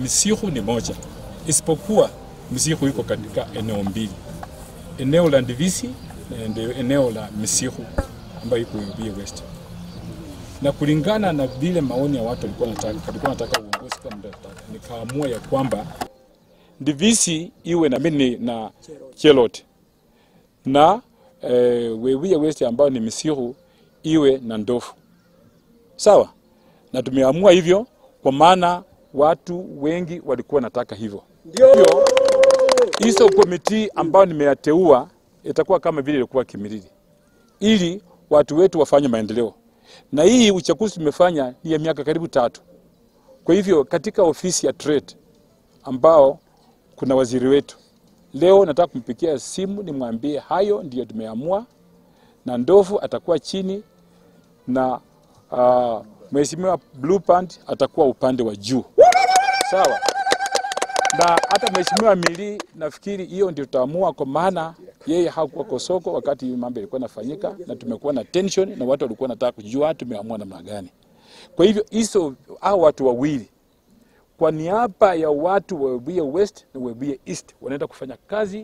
Misihu ni moja, isipokuwa Misihu iko katika eneo mbili, eneo la Ndivisi na ende- eneo la Misihu ambayo iko Webuye West, na kulingana na vile maoni ya watu walikuwa wanataka, walikuwa wanataka uongozi kama ndio nataka, nikaamua ya kwamba Ndivisi iwe na mimi na Chelot na eh, Webuye West ambayo ni Misihu iwe na Ndofu, sawa na tumeamua hivyo kwa maana watu wengi walikuwa wanataka hivyo. Hivyo hizo komiti ambayo nimeyateua itakuwa kama vile ilikuwa Kimilili, ili watu wetu wafanye maendeleo. Na hii uchaguzi tumefanya ni ya miaka karibu tatu. Kwa hivyo katika ofisi ya trade ambao kuna waziri wetu leo, nataka kumpigia simu nimwambie hayo ndiyo tumeamua, na Ndovu atakuwa chini na uh, Mheshimiwa Blue Band atakuwa upande wa juu, sawa. Na hata Mheshimiwa Mili nafikiri hiyo ndio tutaamua, kwa maana yeye hakuwa Kosoko wakati hii mambo yalikuwa yanafanyika, na tumekuwa na tension na watu walikuwa wanataka kujua tumeamua namna gani. Kwa hivyo hizo hao watu wawili kwa niaba ya watu wa Webuye West na Webuye East wanaenda kufanya kazi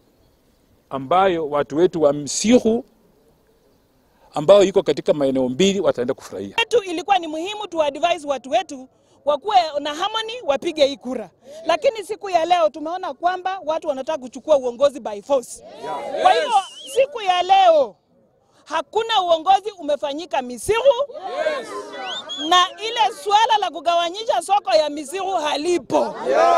ambayo watu wetu wa Msihu ambao iko katika maeneo mbili wataenda kufurahia. wetu ilikuwa ni muhimu tu advise watu wetu wakuwe na harmony, wapige hii kura, lakini siku ya leo tumeona kwamba watu wanataka kuchukua uongozi by force. Kwa hiyo siku ya leo hakuna uongozi umefanyika Misihu na ile swala la kugawanyisha soko ya Misihu halipo.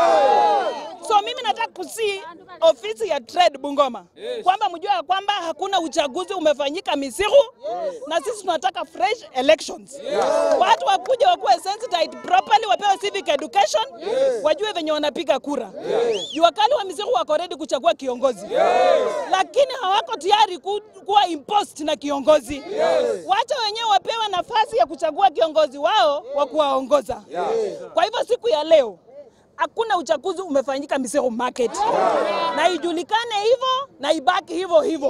So mimi nataka kusi ofisi ya trade Bungoma kwamba mjue ya kwamba hakuna uchaguzi umefanyika Misihu na sisi tunataka fresh elections. Watu wakuja wakuwe sensitized properly, wapewe civic education, wajue venye wanapiga kura. Jua kali wa Misihu wako ready kuchagua kiongozi, lakini hawako tayari ku, kuwa imposed na kiongozi. Wacha wenyewe wapewe nafasi ya kuchagua kiongozi wao wa kuwaongoza. Kwa hivyo siku ya leo hakuna uchaguzi umefanyika Miseru Market na ijulikane hivyo na ibaki hivyo hivyo.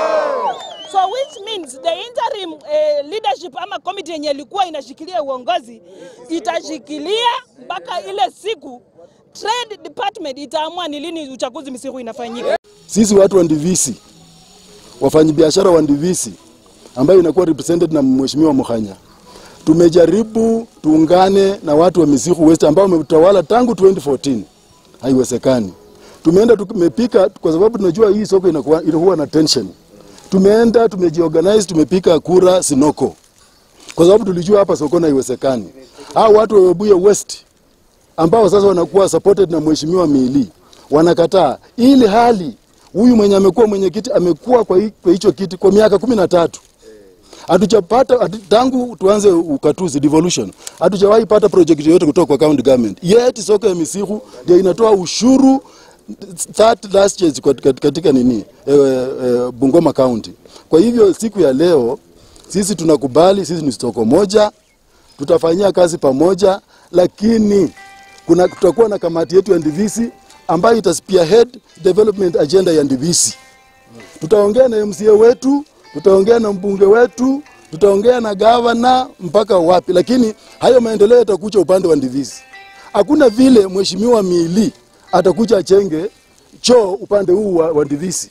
So which means the interim eh, leadership ama committee yenye ilikuwa inashikilia uongozi itashikilia mpaka ile siku trade department itaamua ni lini uchaguzi Miseru inafanyika. Sisi watu wa Ndivisi, wafanyabiashara wa Ndivisi ambayo inakuwa represented na Mheshimiwa Mukhanya, tumejaribu tuungane na watu wa Misihu West ambao wametawala tangu 2014. Haiwezekani. Tumeenda tumepika, kwa sababu tunajua hii soko inakuwa inakuwa na tension. Tumeenda tumejiorganize, tumepika kura Sinoko, kwa sababu tulijua hapa sokoni haiwezekani. Hao watu wa Webuye West ambao sasa wanakuwa supported na mheshimiwa Mili wanakataa, ili hali huyu mwenye amekuwa mwenyekiti amekuwa kwa hi- kwa hicho kiti kwa miaka kumi na tatu hatujapata hatu, tangu tuanze ukatuzi devolution hatujawahi pata project yoyote kutoka kwa county government. Yet soko ya Misihu ndio inatoa ushuru third last year katika, katika nini e, e, Bungoma County. Kwa hivyo siku ya leo sisi tunakubali, sisi ni soko moja, tutafanyia kazi pamoja, lakini kuna tutakuwa na kamati yetu ya Ndivisi ambayo ita spearhead development agenda ya Ndivisi. Tutaongea na MCA wetu, tutaongea na mbunge wetu, tutaongea na gavana mpaka wapi, lakini hayo maendeleo yatakuja upande wa Ndivisi. Hakuna vile mheshimiwa Mili atakuja achenge choo upande huu wa, wa Ndivisi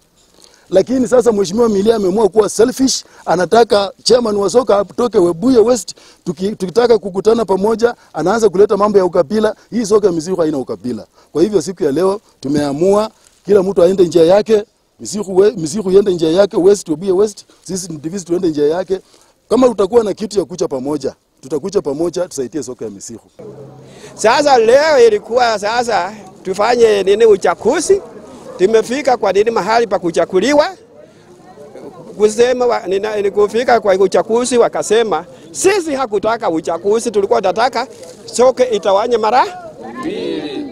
lakini sasa mheshimiwa Milia ameamua kuwa selfish, anataka chairman wa soka atoke Webuye West. Tuki, tukitaka kukutana pamoja, anaanza kuleta mambo ya ukabila. Hii soka ya Misihu haina ukabila. Kwa hivyo siku ya leo tumeamua kila mtu aende njia yake, Misihu, we, Misihu iende njia yake, West Webuye West, sisi Ndivisi tuende njia yake. Kama tutakuwa na kitu ya kucha pamoja, tutakucha pamoja, tusaidie soka ya Misihu. Sasa leo ilikuwa sasa tufanye nini uchaguzi. Tumefika kwa nini mahali pa kuchakuliwa kusema wa, nina, ni kufika kwa uchaguzi, wakasema sisi hakutaka uchaguzi, tulikuwa tunataka soke itawanye mara mbili.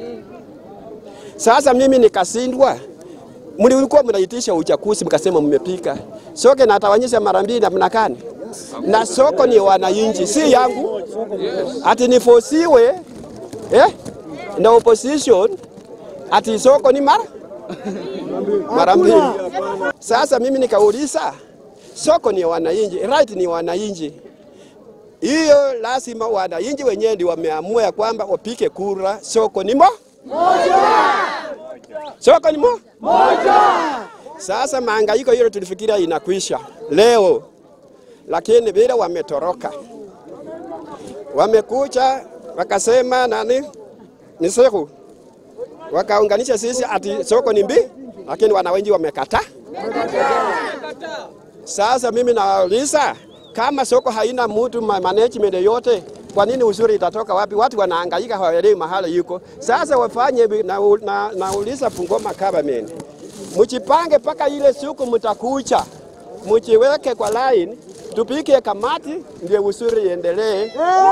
Sasa mimi nikasindwa, mlikuwa mnaitisha uchaguzi, mkasema mmepika soke natawanyisha mara mbili namna gani? Na soko ni wananchi, si yangu, ati nifosiwe eh, na opposition ati soko ni mara mara mbili. Sasa mimi nikauliza, soko ni wananchi, right ni wananchi, Hiyo lazima wananchi wenyewe ndio wameamua ya kwamba wapike kura, soko ni mo soko ni mo sasa mahangaiko hiyo tulifikiria inakwisha leo, lakini vile wametoroka, wamekucha wakasema nani ni siku, wakaunganisha sisi ati soko ni mbi, lakini wananchi wamekataa. Sasa mimi nauliza kama soko haina mtu ma- management yote, kwa nini uzuri itatoka wapi? Watu wanahangaika hawaelewi mahali yuko. Sasa wafanye vi- na, na, nauliza Bungoma government, mchipange mpaka ile siku mtakucha, mchiweke kwa line, tupike kamati ndio uzuri iendelee.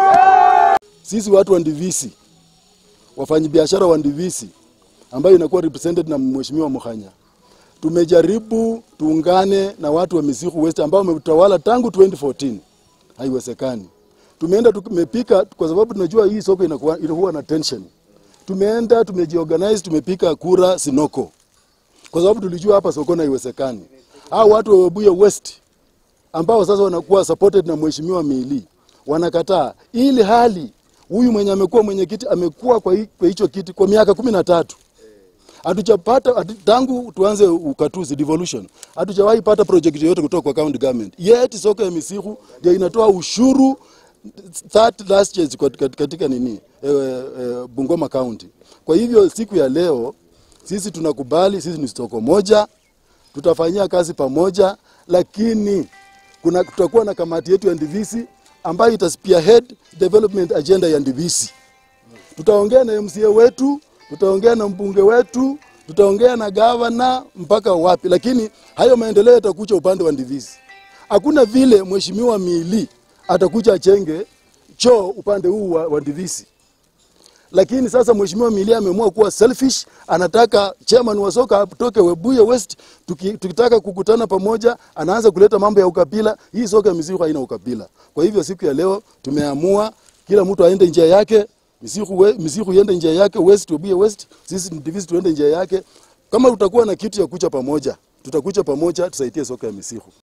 Sisi watu wa Ndivisi, wafanyabiashara wa Ndivisi ambayo inakuwa represented na Mheshimiwa Mukhanya, tumejaribu tuungane na watu wa Misikhu West ambao wametawala tangu 2014. Haiwezekani. Tumeenda tumepika, kwa sababu tunajua hii soko inakuwa, inakuwa na tension. Tumeenda tumejiorganize, tumepika kura Sinoko kwa sababu tulijua hapa sokoni haiwezekani. Hao watu wa Webuye West ambao sasa wanakuwa supported na mheshimiwa Mili wanakataa, ili hali huyu mwenye amekuwa mwenyekiti amekuwa kwa hi- kwa hicho kiti kwa miaka kumi na tatu hatujapata hatu, tangu tuanze ukatuzi devolution hatujawahi pata project yoyote kutoka kwa county government. Yet soko ya Misikhu ndio inatoa ushuru third largest katika, katika nini e, e, Bungoma County. Kwa hivyo siku ya leo sisi tunakubali, sisi ni soko moja, tutafanyia kazi pamoja, lakini kuna tutakuwa na kamati yetu ya Ndivisi ambayo ita spearhead development agenda ya Ndivisi. Tutaongea na MCA wetu, tutaongea na mbunge wetu, tutaongea na gavana mpaka wapi, lakini hayo maendeleo yatakuja upande wa Ndivisi. Hakuna vile mheshimiwa Mili atakuja achenge choo upande huu wa, wa Ndivisi lakini sasa mheshimiwa Milia ameamua kuwa selfish, anataka chairman wa soka atoke Webuye West. Tuki, tukitaka kukutana pamoja, anaanza kuleta mambo ya ukabila. Hii soka ya Misikhu haina ukabila. Kwa hivyo siku ya leo tumeamua kila mtu aende njia yake, Misikhu, we, Misikhu iende njia yake, West Webuye West, sisi Ndivisi tuende njia yake. Kama tutakuwa na kitu ya kucha pamoja, tutakucha pamoja, tusaidie soka ya Misikhu.